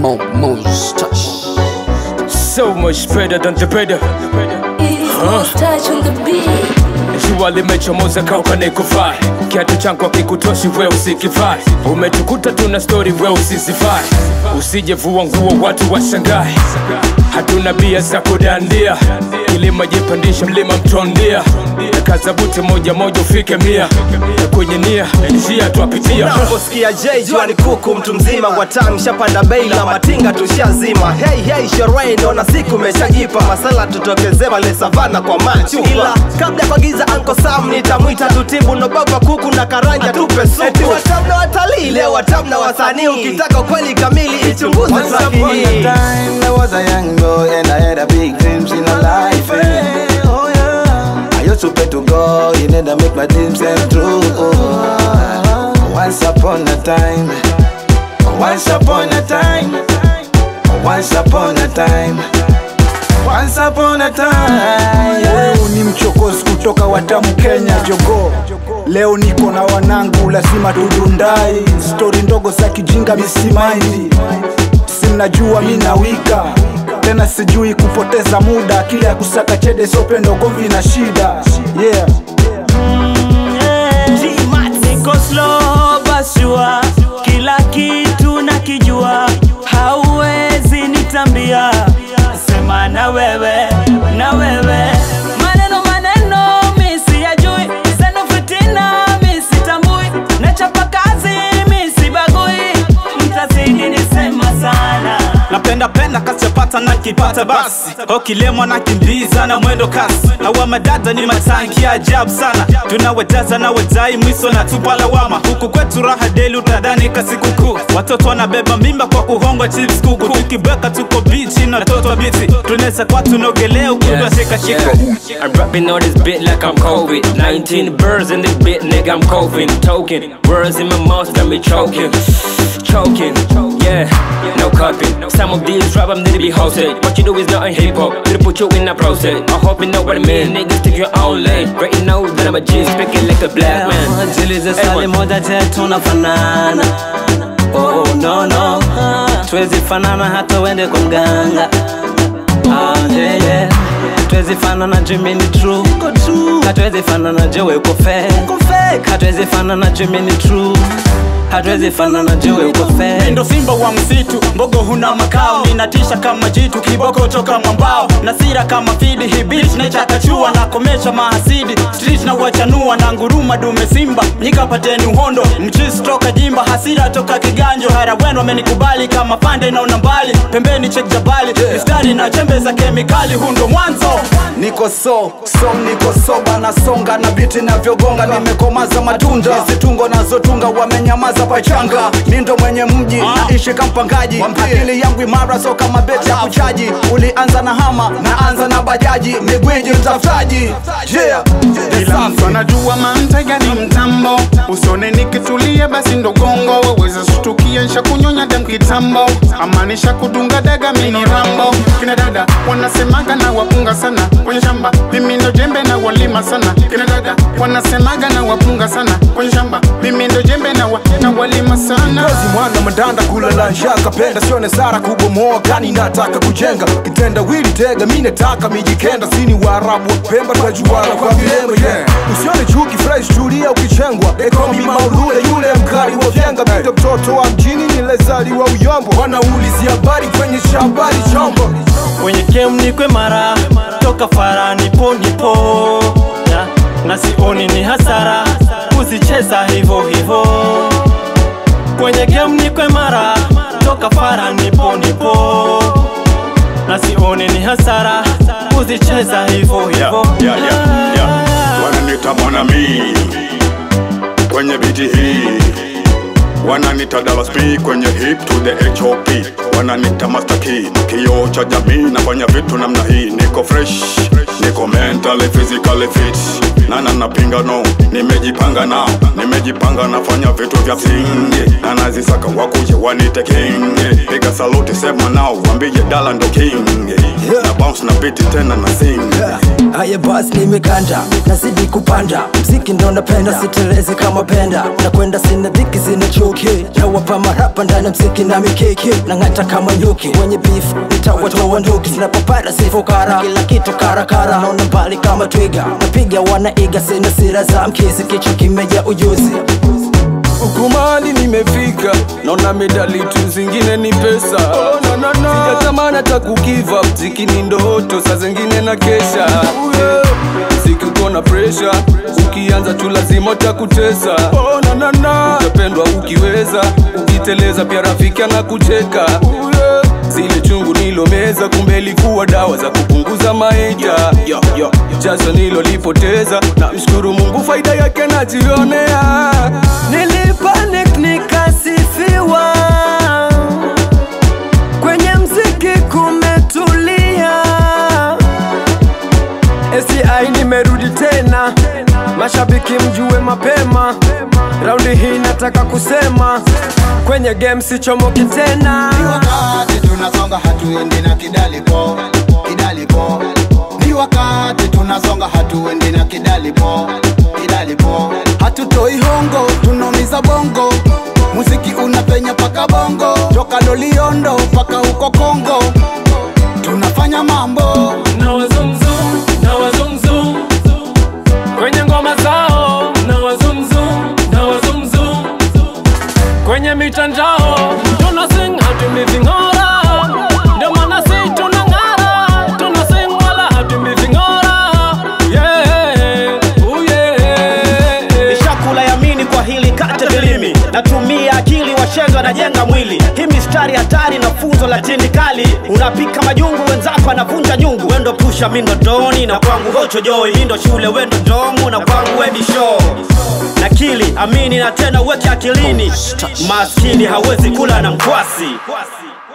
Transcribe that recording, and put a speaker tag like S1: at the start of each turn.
S1: Mo, Mo's touch.
S2: So much better than the better
S3: It's Mo's touch on the beat.
S2: jua limechomoza kauka nikufai kiatu changu akikutoshi we usikivai umetukuta tuna stori we usizivai usijevua nguo watu washangae hatuna bia za kudandia kilima jipandisha mlima mtondia nakazabuti moja moja ufike mia na kwenye nia njia twapitia
S4: Unaposikia J jua ni kuku mtu mzima watam shapanda bei la matinga tushazima hey hey sherehe naona siku imeshajipa masala tutokezee pale savana kwa machupa ila kabla ya kuagiza Uncle Sam nitamwita tutibu nobaba kuku na karanja tupe supu eti watam na watalii leo watam na wasanii ukitaka ukweli kamili ichunguze
S5: Once
S4: track
S5: upon a
S4: hii
S5: time, I was a young boy and I had a big dreams in a life. eh. I used to pray to God, He never make my dreams come true. Once upon a time, once upon a time, once upon a time, once upon a time. yeah.
S6: Huyu ni mchokozi kutoka Watamu Kenya jogo Leo niko na wanangu lazima tudundai Stori ndogo za kijinga misimaindi Simnajua mi nawika tena sijui kupoteza muda kile ya kusaka chede sopendo gomvi na shida yeah.
S7: niko slow basua kila kitu nakijua hauwezi nitambia sema na wewe na wewe maneno maneno mi siyajui zenu fitina mi sitambui nachapa kazi mi sibagui mtazidi nisema sana
S8: napenda penda kasipata na kipata basi okilemwa na kimbiza na mwendo kasi awa madada ni matanki ya ajabu sana tunawetaza na wetai mwiso na tupa lawama huku kwetu raha deli utadhani kasikukuu watoto wanabeba mimba kwa kuhongwa chips kuku tukibweka tuko bichi na toto biti tunaweza kwa tunaogelea ukutwa shikashika
S2: I'm rapping on this bit like I'm COVID 19 birds in this bit, nigga, I'm coughing Token, words in my mouth got me choking Choking, yeah, no copying Some of these rap I'm need to be hosted What you do is not hip hop, it'll put you in a process I hope you know what I mean, niggas take your own lane Right you know that I'm a G, speaking like a black man
S7: Jilize
S2: Hey,
S7: swali
S2: man.
S7: moja je tunafanana oh, no, no. Tuwezi fanana hata uende kwa mganga ah, yeah, yeah. Tuwezi fanana jumi ni true Hatuwezi fanana je we uko fake Hatuwezi fanana jumi ni true Hatuwezi fanana je we uko fake
S8: ndo simba wa msitu mbogo huna makao ninatisha kama jitu kiboko toka mwambao na sira kama fidi hibit naichakachua na komesha mahasidi street na wachanua na nguruma dume simba nikapateni uhondo mchisi toka jimba hasira toka kiganjo harawenu amenikubali kama pande naona mbali pembeni chek jabali mistari na chembe za kemikali hundo mwanzo
S6: niko so so niko soba nasonga na biti navyogonga nimekomaza matunda zitungo nazotunga wamenyamaza pachanga mi ndo mwenye mji naishi kampangaji akili yangu imara so kama beti ya kuchaji ulianza na hama naanza na bajaji migwiji mtafutaji yeah.
S9: Kila mtu anajua mantega ni mtambo, usone nikitulia basi ndo gongo, waweza shtukia nsha kunyonya dem kitambo, amanisha kudunga daga mini rambo. Kina dada wanasemaga na wapunga sana kwenye shamba, mimi ndo jembe na walima sana. Kina dada wanasemaga na wapunga sana kwenye shamba, mimi ndo jembe na, wa, na walima sana.
S6: Kazi mwana madanda kula la njaa kapenda sione sara kubomoa kani nataka kujenga kitenda wili tega mi nataka mijikenda sini waarabu wa pemba tunajuana kwa vilembo yeah. usione chuki fresh tulia ukichengwa ekomi maulule yule mkali wa vyenga mito mtoto wa mjini nilezaliwa uyombo wanaulizia habari kwenye shabari chombo
S7: kwenye game nikwe mara toka fara nipo nipo na, na sioni ni hasara kuzicheza hivo hivo kwenye game nikwe mara toka fara nipo nipo na sioni ni hasara kuzicheza hivo hivo
S10: yeah, yeah, yeah. wananita mwanami kwenye biti hii wananita Dallas P kwenye hip to the HOP wananita Master Key kioo cha jamii nafanya vitu namna hii niko fresh niko mentally physically fit nana napinga no nimejipanga nao nimejipanga nafanya vitu vya msingi na nazisaka wakuje wanite king piga saluti sema nao wambie dala ndo king na bounce na biti tena na sing
S4: haya basi nimekanda nazidi kupanda mziki ndo napenda sitelezi kama penda nakwenda sina dhiki sina chuki nawapa marapa ndani ya mziki na mikiki nang'ata kama nyuki wenye beef nitawatoa nduki sinapopata sifukara kila kitu karakara naona mbali kama twiga napiga wanaiga sina sira za mkizi kichwa kimeja ujuzi
S2: hukumali nimefika naona medali tu zingine ni pesa oh, no, no, no. sijatamani hata kugiva mziki ni ndoto saa zingine na kesha yeah. mziki uko na presha ukianza tu lazima utakutesa oh, no, no, no. utapendwa ukiweza ukiteleza pia rafiki anakucheka yeah. zile chungu nilomeza kumbe ilikuwa dawa za kupunguza maita yo, yo. jasho nilolipoteza na mshukuru mungu faida yake najionea
S4: nilipanic nikasifiwa kwenye mziki kumetulia SCI nimerudi tena mashabiki mjue mapema raundi hii nataka kusema kwenye game sichomoki tena
S1: Ni wakati tunasonga hatuendi na kidalipo kidalipo ni wakati tunasonga hatuendi na kidalipo kidalipo hatutoi hongo tunaumiza bongo muziki unapenya paka bongo toka loliondo paka huko kongo tunafanya mambo
S2: na wazumzum na wazumzum kwenye ngoma zao na wazumzum na wazumzum kwenye mitandao tuna sing hatumi ving'ora ndio maana si tunang'ara tuna sing wala hatumi ving'ora yeah, oh yeah.
S8: nishakula yamini kwa hili kate vilimi natumia akili washenga najenga mwili hii mistari hatari na funzo la tindi kali unapika majungu wenzako anavunja nyungu wendo pusha mindo doni na kwangu hocho joi mindo shule wendo domu na kwangu wedi show nakili amini na tena uweke akilini maskini hawezi kula na mkwasi